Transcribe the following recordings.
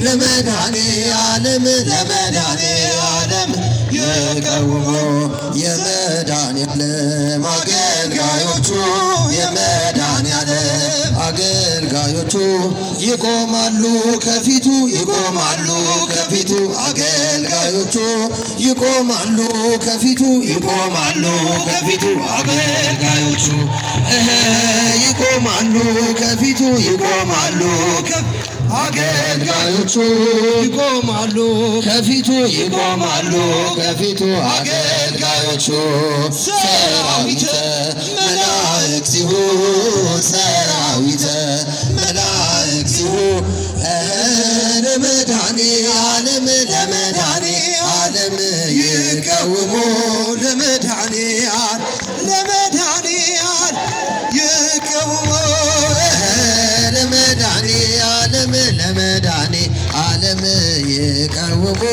ለመድኃኔ ዓለም ለመድኃኔ ዓለም የቀውሞ የመድኃኔ ዓለም አገልጋዮቹ የመድኃኔ ዓለም አገልጋዮቹ ይቆማሉ ከፊቱ ይቆማሉ ከፊቱ አገልጋዮቹ ይቆማሉ ከፊቱ ይቆማሉ ከፊቱ አገልጋዮቹ እህ ይቆማሉ ከፊቱ ይቆማሉ ከ- አገልጋዮቹ ይቆማሉ ከፊቱ ይቆማሉ ከፊቱ አገልጋዮቹ ሰራዊተ መላእክት ሲሆን ሰራዊተ መላእክት ሲሆን ለመድኃኔ ዓለም ለመድኃኔ ዓለም ይቀውሙ ለመድኃኔ ዓለም ለመድኃኔ ዓለም ይቀውሙ ለመድኃኔ ዓለም ለመድኃኔ ዓለም ይቀውሙ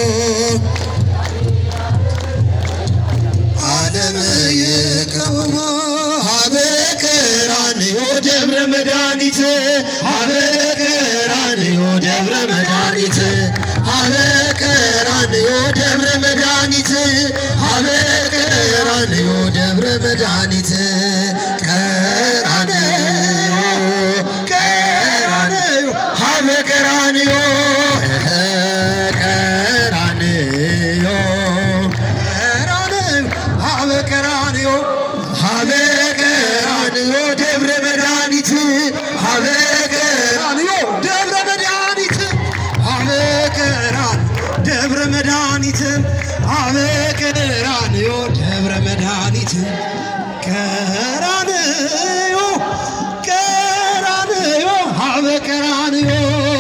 ዓለም ይቀውሙ ሀበ ቀራንዮ ደብረ መድኃኒት ሀበ ቀራንዮ ደብረ መድኃኒት ሀበ ቀራንዮ ደብረ መድኃኒት ሀበ ቀራንዮ ደብረ መድኃኒት ቀራንዮ ቀራንዮ ሀበ ቀራንዮ ቀራንዮ ቀራንዮ ሀበ ቀራንዮ ሀበ ቀራንዮ ደብረ መድኃኒት ሀበ ቀራንዮ ደብረ መድኃኒት ሀበ ቀራን ደብረ መድኃኒት ሀበ ቀራንዮ ደብረ መድኃኒት ቀራንዮ ቀራንዮ ሀበ ቀራንዮ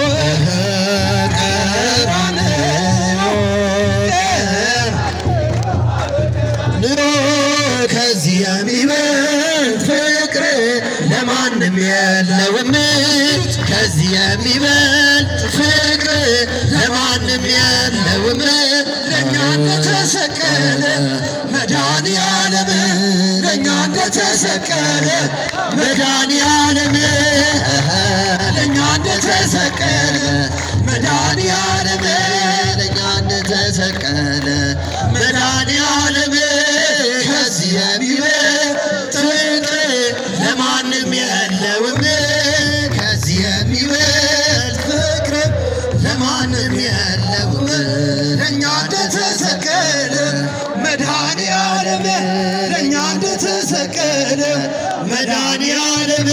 ኑሮ ከዚህ የሚበልጥ ፍቅር ለማንም የለውም። ከዚህ የሚበልጥ ፍቅር ለማንም የለውም። ለእኛ እንደተሰቀለ መድኃኔ ዓለም ለእኛ እንደተሰቀለ መድኃኔ ዓለም ለእኛ እንደተሰቀለ መድኃኔ ዓለም ለእኛ እንደተሰቀለ መድኃኔ ዓለም ከዚህ የሚበልጥ ፍቅር ለማንም የለውም። ከዚህ የሚበልጥ ፍቅር ለማንም የለውም። ለእኛ እንደተሰቀለ መድኃኔ ዓለም ለእኛ እንደተሰቀለ መድኃኔ ዓለም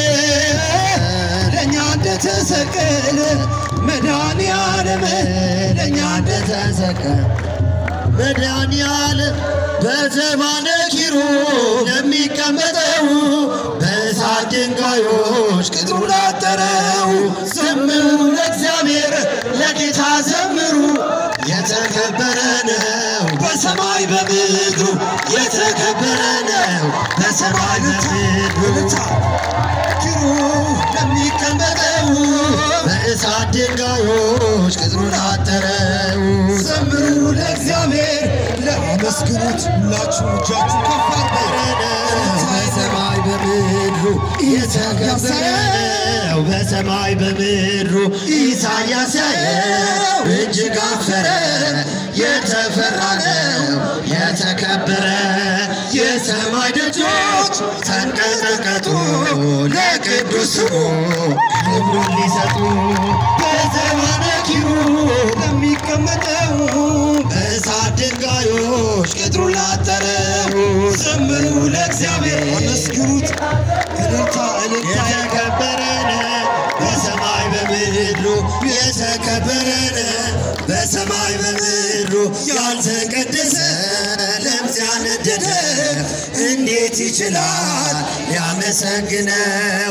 ለእኛ እንደተሰቀለ መድኃኔ ዓለም ለእኛ እንደተሰቀለ መድኃኒዓለም በዘባነ ኪሩብ ለሚቀመጠው በእሳት ድንጋዮች ቅጥሩ ላጠረው ዘምሩ ለእግዚአብሔር ለጌታ ዘምሩ የተከበረ ነው በሰማይ በምድሩ የተከበረ ነው በሰማይ በምድሩ ኪሩብ ለሚቀመጠው በእሳት ድንጋዮች ቅጥሩን አጠረው ዘምሩ ለእግዚአብሔር ለአመስግኑት ሁላችሁ እጃችሁ ከፍ አድርጉ በሰማይ በምድሩ የተከበረ ነው በሰማይ በምድሩ ኢሳያስ ያየው እጅግ አፈረ የተፈራ ነው የተከበረ የሰማይ ደጆች ተንቀጠቀጡ ለቅዱስ ስሙ ክብሩን ሊሰጡ በዘባነ ኪሩብ ለሚቀመጠው በእሳት ድንጋዮች ቅጥሩን ላጠረው ዘምሩ ለእግዚአብሔር አመስግኑት እልልታ እልልታ የተከበረ ነው በሰማይ በምድሩ የተከበረ ነው በሰማይ በምድሩ ያልተቀደሰ ለምጽ ያነደደ እንዴት ይችላል ሊያመሰግነው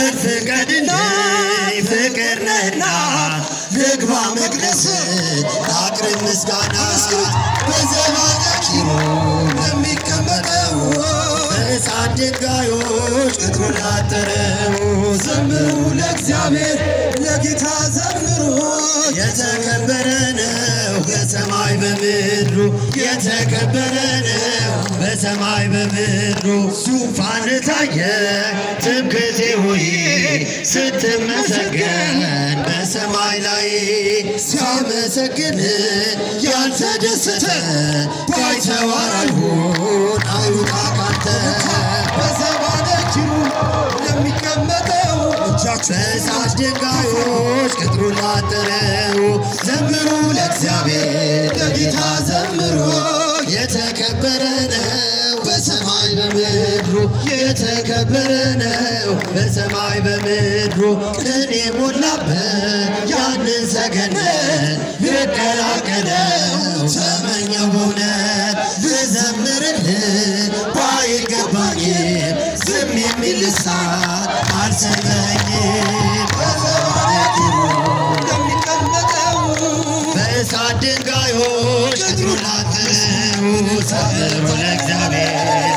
በፍቀድልኝ ፍቅር ነህና ልግባ መቅደስ አቅርብ ምስጋና በዘባነ ኪሩብ ለሚቀመጠው በእሳት ድንጋዮች ቅጥሩን ላጠረው ዘምሩ ለእግዚአብሔር ለጌታ ዘምሩ የተከበረ ነው በሰማይ በምድሩ የተከበረ ነው። በሰማይ በምድሩ ዙፋን ታየ ትምክህቴ ሆይ ስትመሰገን በሰማይ ላይ ሲያመሰግን ያልተደሰተ ባይተዋር አይሁን አይውጣ ካንተ በሰማነችው ለሚቀመጠው በእሳት ድንጋዮች ቅጥሩን ላጠረው ዘምሩ ለእግዚአብሔር ለጌታ ዘምሩ የተከበረ ነው በሰማይ በምድሩ የተከበረ ነው በሰማይ በምድሩ ቅን የሞላበት ያንን ሰገነት ልቀላቀለው ተመኘው በእውነት ልዘምርልህ ባይገባኝም ዝም የሚል ልሳን አልሰጠኝም በሰማነችው ለሚቀመጠው በእሳት ድንጋዮች ቅጥሩን ላጠረው ዘምሩ ለእግዚአብሔር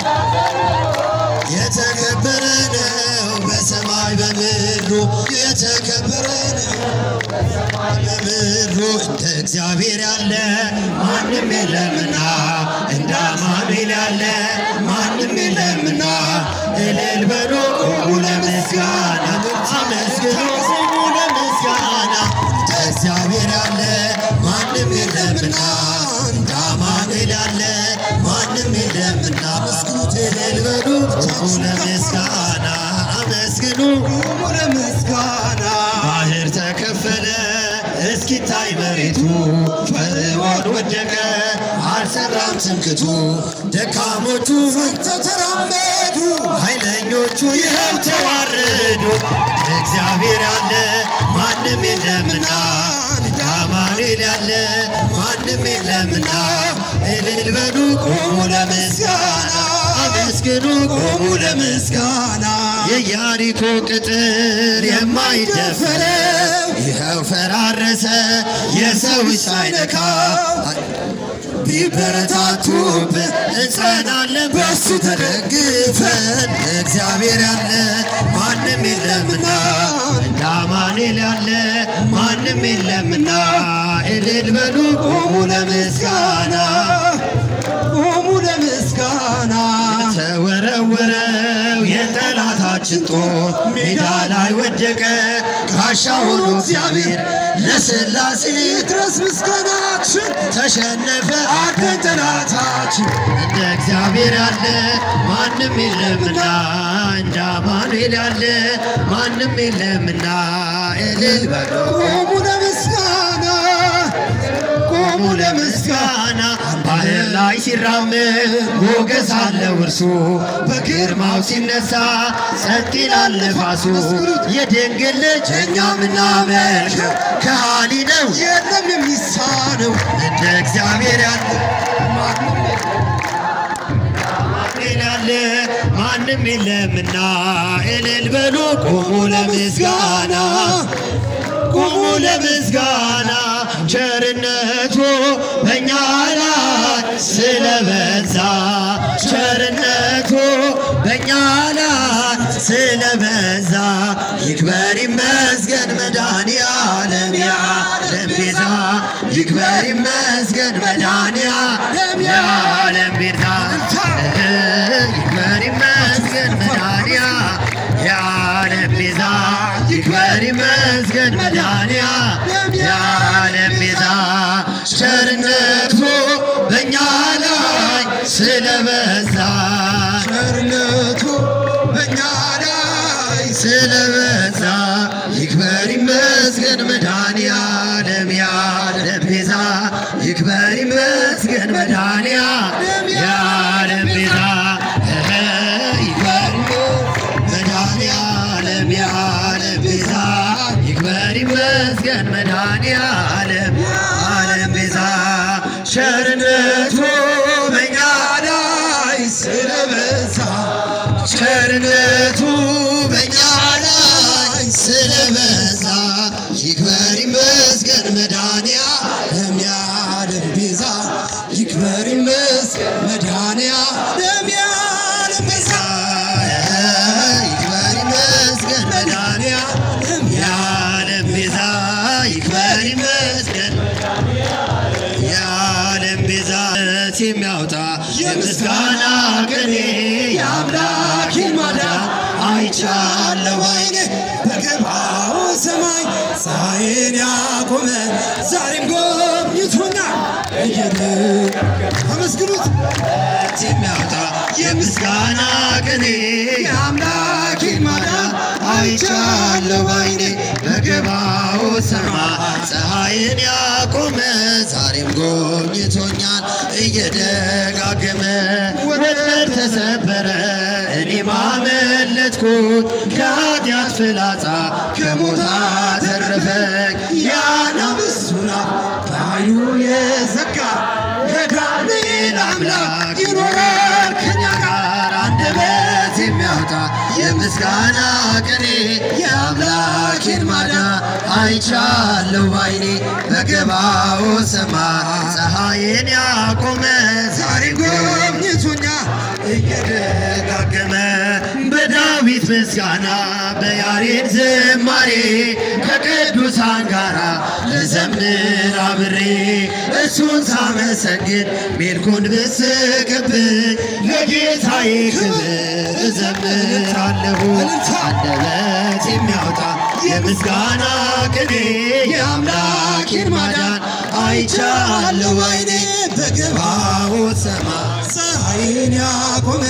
የተከበረ ነው በሰማይ በምድሩ የተከበረ ነው በምድሩ እንደ እግዚአብሔር ያለ ማንም የለምና እንደ አማኑኤል ያለ ማንም የለምና እልል በሉ ቁሙ ለምስጋና አመስግኑ ቁሙ ለምስጋና እንደ እግዚአብሔር ያለ ማንም የለምና እንደ አማኑኤል ያለ ማንም የለምና አመስግኑት እልል በሉ ቁሙ ለምስጋና አመስግኑ ቁሙ ለምስጋና ባህር ተከፈለ እስኪታይ መሬቱ ፈርዖን ወደቀ አልሰራም ትምክቱ ደካሞቹ ፈርተው ተራመዱ ኃይለኞቹ ይኸው ተዋረዱ እግዚአብሔር ያለ ማንም የለምና እንደ አማኑኤል ያለ ማንም የለምና እልል በሉ ቁሙ ለምስጋና አመስግኑ ቁሙ ለምስጋና የኢያሪኮ ቅጥር የማይደፈረው ይኸው ፈራረሰ የሰው ሳይነካ ቢበረታቱብን እንጸናለን በሱ ተደግፈን እግዚአብሔር ያለ ማንም የለምና እንደ አማኑኤል ያለ ማንም የለምና እልል በሉ ቁሙ ለምስጋና ቁሙ ለምስጋና ተወረወረው የጠላታችን ጦር ሜዳ ላይ ወደቀ ጋሻ ሆኖ እግዚአብሔር ለስላሴ ድረስ ምስጋናችን ተሸነፈ አደን ጠላታችን እንደ እግዚአብሔር ያለ ማንም የለምና እንደ አማኑኤል ያለ ማንም የለምና እልል በሉ ቁሙ ለምስጋና ቆሙ ለምስጋና ባህር ላይ ሲራመድ ሞገስ አለው እርሱ በግርማው ሲነሳ ጸጥ ይላል ነፋሱ የድንግል ልጅ እኛ ምናመልከው ከሃሊ ነው የለም የሚሳነው እንደ እግዚአብሔር ያለ ያለ ማንም የለምና እልል በሉ ቁሙ ለምስጋና ቁሙ ለምስጋና ቸርነቱ በእኛ ላይ ስለበዛ ቸርነቱ በእኛ ላይ ስለበዛ ይክበር ይመስገን መድኃኒዓለም የዓለም ቤዛ ይክበር ይመስገን መድኃኒዓለም የዓለም ቤዛ ይክበር ይመስገን መድኃኒዓለም የዓለም ቤዛ ይክበር ይመስገን መድኃኒዓለም የዓለም ቤዛ ቸርነቱ በእኛ ላይ ስለበዛ ቸርነቱ በእኛ ላይ ስለበዛ ይክበር ይመስገን መድኃኒዓለም የዓለም ቤዛ ይክበር ይመስገን መድኃኒዓለም የዓለም ቤዛ ይክበር መድኃኒዓለም የዓለም ቤዛ ይክበር ይመስገን መድኃኒዓለም የዓለም ቤዛ ቸርነቱ በእኛ ላይ ስለበዛ ቸርነቱ በእኛ ላይ ስለበዛ ይክበር ይመስገን መድኃኒዓለም የዓለም ቤዛ ይክበር ይመስገን መድኃኒዓለም የዓለም ቤዛ ይክበር ይመስገን መድኃኒዓለም የዓለም ቤዛ ይክበር ይመስገን አይቻለሁ ባይኔ በገባው ሰማይ ፀሐይን ያቆመ ዛሬም ጎብኝቶኛል እየደ አመስግኑት የሚያወጣ የምስጋና ቅኔ የአምላኬን ማዳን አይቻለሁ ባይኔ በገባው ሰማይ ፀሐይን ያቆመ ዛሬም ጎብኝቶኛል እየደጋገመ ወጥመድ ተሰበረ እኔ ማመለጥኩት ከኃጢአት ፍላጻ ከሞት አተረፈኝ የአናብስቱን አፍ በኃይሉ የዘጋ የዳንኤል አምላክ ይኖራል ከኛ ጋር አንደበት የሚያወጣ የምስጋና ቅኔ የአምላኬን ማዳን አይቻለሁ ባይኔ በገባው ሰማይ ፀሐይን ያቆመ ዛሬ ጎብኝቶኛል እየደጋገመ በዳዊት ምስጋና በያሬድ ዝማሬ ከቅዱሳን ጋራ ልዘምር አብሬ እሱን ሳመሰግን ሜልኩን ብስቅብኝ ለጌታዬ ክብር እዘምራለሁ አንደበት የሚያወጣ የምስጋና ቅኔ የአምላኬን ማዳን አይቻለሁ አይኔ በገባው ሰማይ ፀሐይን ያቆመ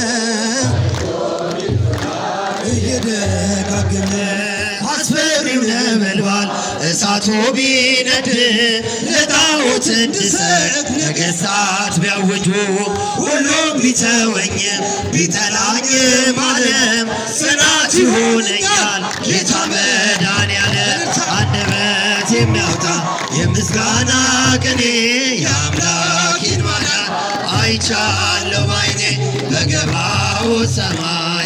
እየደጋገመ አስፈሪው ነበልባል እሳቱ ቢነድ ለጣዖት እንድሰጥ ነገሥታት ቢያውጁ ሁሉም ቢተወኝም ቢጠላኝም ዓለም ጽናት ይሆነኛል ጌታ መድኃኔዓለም አንደበት የሚያወጣ የምስጋና ቅኔ የአምላኬን ማዳን አይቻለሁ ባይኔ በገባው ሰማይ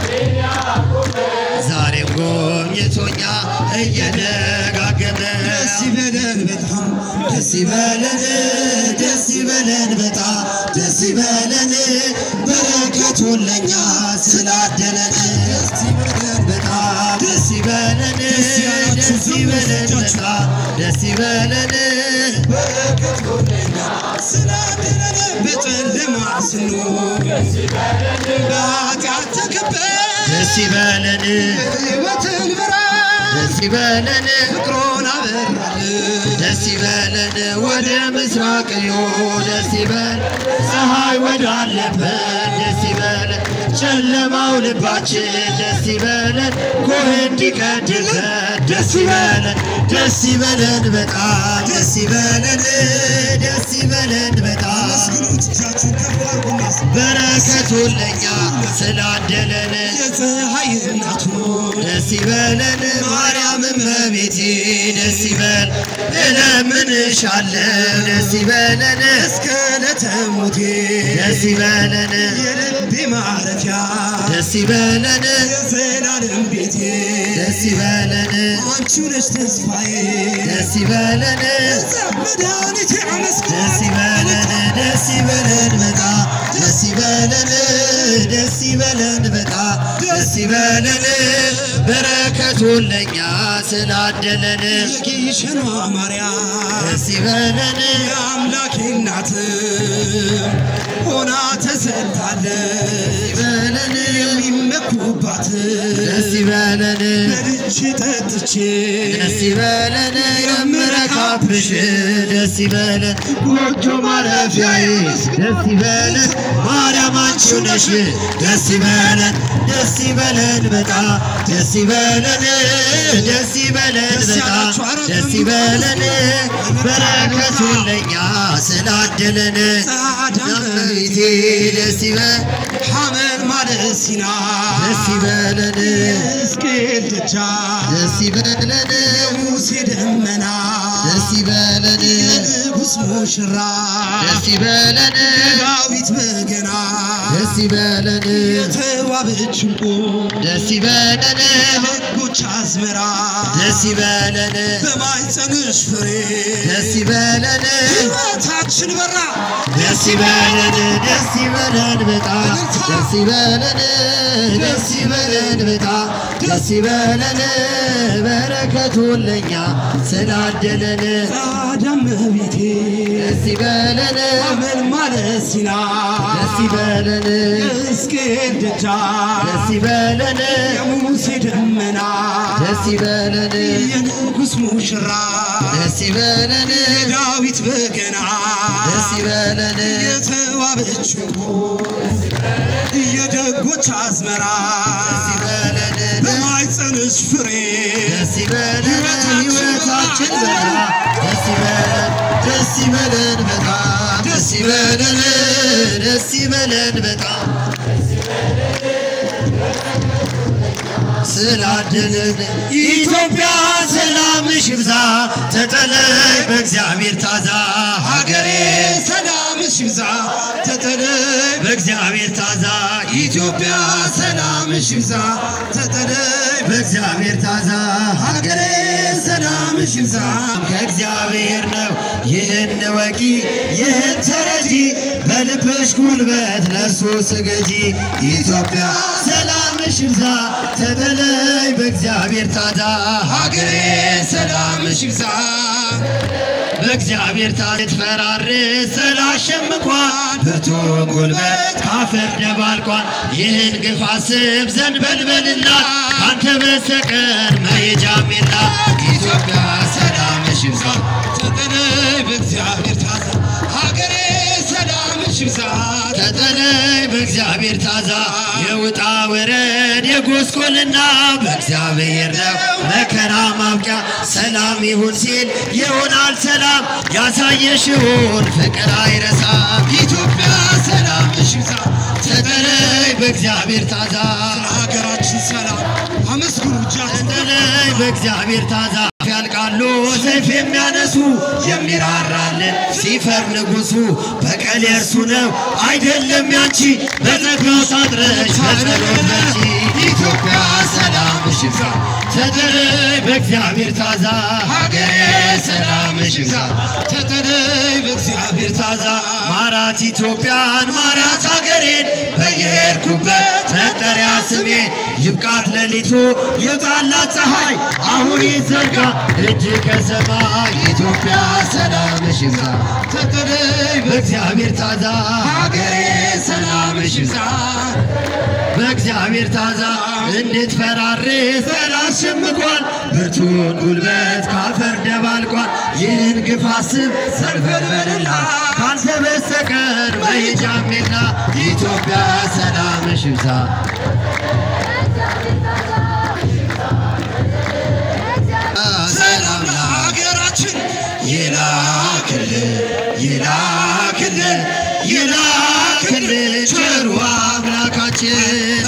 ዛሬም ጎብኝቶኛ እየደጋገመ ደስ ይበለን በጣም ደስ ይበለን ደስ ይበለን በጣም ደስ ይበለን በረከቱን ለኛ ስላደለን ደስ ይበለን በጣም ደስ ይበለን ደስ ይበለን በጣም ደስ ይበለን በረከቱን ለኛ ስላደለን በጨለማ ስንኖር በኃጢአት ተከበን ደስ ይበለን ሕይወትን ብርሃን ደስ ይበለን ፍቅሩን አበራልን ደስ ይበለን ወደ ምስራቅ ዮ ደስ ይበል ፀሐይ ወዳለበት ደስ ይበለን ጨለማው ልባችን ደስ ይበለን ጎህ እንዲቀድበት ደስ ይበለን ደስ ይበለን በጣም ደስ ይበለን ደስ ይበለን በጣም በረከቱን ለኛ ስላደለን የፀሐይ እናቱ ደስ ይበለን ማርያም እመቤቴ ደስ ይበል እለምንሻለሁ ደስ ይበለን እስከ ዕለተ ሞቴ ደስ ይበለን የልቤ ማረፊያ ደስ ይበለን የዘላለም ቤቴ ደስ ይበለን አንቺ ነሽ ተስፋዬ ደስ ይበለን መድኃኒቴ አመስግን ደስ ይበለን ደስ ይበለን በጣም ደስ ይበለን ደስ ይበለን በጣም ደስ ይበለን በረከቱን ለኛ ስላደለን የጊሸኗ ማርያም ደስ ይበለን የአምላኬ እናት ሆና ተሰጥታለች ይበለን የሚመኩባት ደስ ይበለን በልቼ ጠጥቼ ደስ ይበለን የምረካብሽ ደስ ይበለን ጎጆ ማረፊያዬ ደስ ይበለን ማርያም አንቺው ነሽ ደስ ይበለን ደስ ይበለን በጣም ደስ ይበለን ደስ ይበለን በጣም ደስ ይበለን በረከቱን ለኛ ስላደለን ዳመይቴ ደስ ይበል ሐመል ማለት ሲና ደስ ይበለን ሕዝቅኤል ደጃ ደስ ይበለን ሙሴ ደመና ደስ ይበለን የንጉሥ ሙሽራ ደስ ይበለን ዳዊት በገና ደስ ይበለን የተዋበች ዕንቁ ደስ ይበለን ሕጎች አዝመራ ደስ ይበለን በማኅፀንሽ ፍሬ ደስ ይበለን ሕይወታችን በራ ደስ ይበለን ደስ ይበለን በጣም ደስ ይበለን ደስ ይበለን በጣም ደስ ይበለን በረከቱን ለኛ ስላደለን ጻዳም ቤቴ ደስ ይበለን አመል ማለት ሲና ደስ ይበለን እስክል ደጃ ደስ ይበለን የሙሴ ደመና ደስ ይበለን የንጉሥ ሙሽራ ደስ ይበለን የዳዊት በገና ደስ ይበለን የተዋበችው የደጎች አዝመራ ደስ ይበለን በማይጸንሽ ፍሬ ደስ ይበለን ሕይወታችን በራ ደስ ይበለን ደስ ይበለን በጣም ደስ ይበለን ደስ ይበለን በጣም ስላደለን ኢትዮጵያ ሰላምሽ ይብዛ ተጠለይ በእግዚአብሔር ታዛ ሀገሬ ሰላምሽ ይብዛ ተጠለይ በእግዚአብሔር ታዛ ኢትዮጵያ ሰላምሽ ይብዛ ተጠለይ በእግዚአብሔር ታዛ ሀገሬ ሰላምሽ ይብዛ ከእግዚአብሔር ነው ይህን ወቂ ይህን ተረጂ በልብሽ ጉልበት ለእርሱ ስገጂ ኢትዮጵያ ሰላምሽ ይብዛ ተጠለይ በእግዚአብሔር ታዛ ሀገሬ ሰላምሽ ይብዛ በእግዚአብሔር ታትፈራርስ ስላሸምቋል ብርቱ ጉልበት ካፈር ደባልቋል። ይህን ግፍ አስብ ዘንድ በልበልና ካንተ በስተቀር መሄጃም የላ ኢትዮጵያ ሰላምሽ ይብዛ ተጠለይ በእግዚአብሔር ታዛ ሀገሬ ሰላምሽ ይብዛ ተጠለይ በእግዚአብሔር ታዛ የውጣ ወረድ የጎስቆልና በእግዚአብሔር ነው መከራ ማብቂያ ሰላም ይሁን ሲል ይሆናል ሰላም ያሳየሽውን ፍቅር አይረሳም ኢትዮጵያ ሰላምሽ ይብዛ ተጠለይ በእግዚአብሔር ታዛ ሀገራችን ሰላም አመስግኑ እጃችን ተጠለይ በእግዚአብሔር ታዛ ያልቃሉ ሰይፍ የሚያነሱ የሚራራልን ሲፈር ንጉሱ በቀል የእርሱ ነው አይደለም ያንቺ በጸጋው ታጥረሽ በጸሎት በርቺ ኢትዮጵያ ሰላምሽ ይብዛ ተጠለይ በእግዚአብሔር ታዛ ሀገሬ ሰላምሽ ይብዛ ተጠለይ በእግዚአብሔር ታዛ ማራት ኢትዮጵያን ማራት ሀገሬን በየሄድኩበት መጠሪያ ስሜ ይብቃት ሌሊቱ ይውጣላት ፀሐይ አሁን ይዘርጋ እጅ ከሰማይ ኢትዮጵያ ሰላምሽ ይብዛ ተጠለይ በእግዚአብሔር ታዛ ሀገሬ ሰላምሽ ይብዛ በእግዚአብሔር ታዛ እንድትፈራርስ ጠላት ሸምቋል ብርቱን ጉልበት ካፈር ደባልቋል ይህን ግፍ አስብ ሰልፈልበልና ካንተ በስተቀር መሄጃም የላ ኢትዮጵያ ሰላምሽ ይብዛ ሰላም ሀገራችን ይላክልን ይላክልን ይላክልን ቸሩ አምላካችን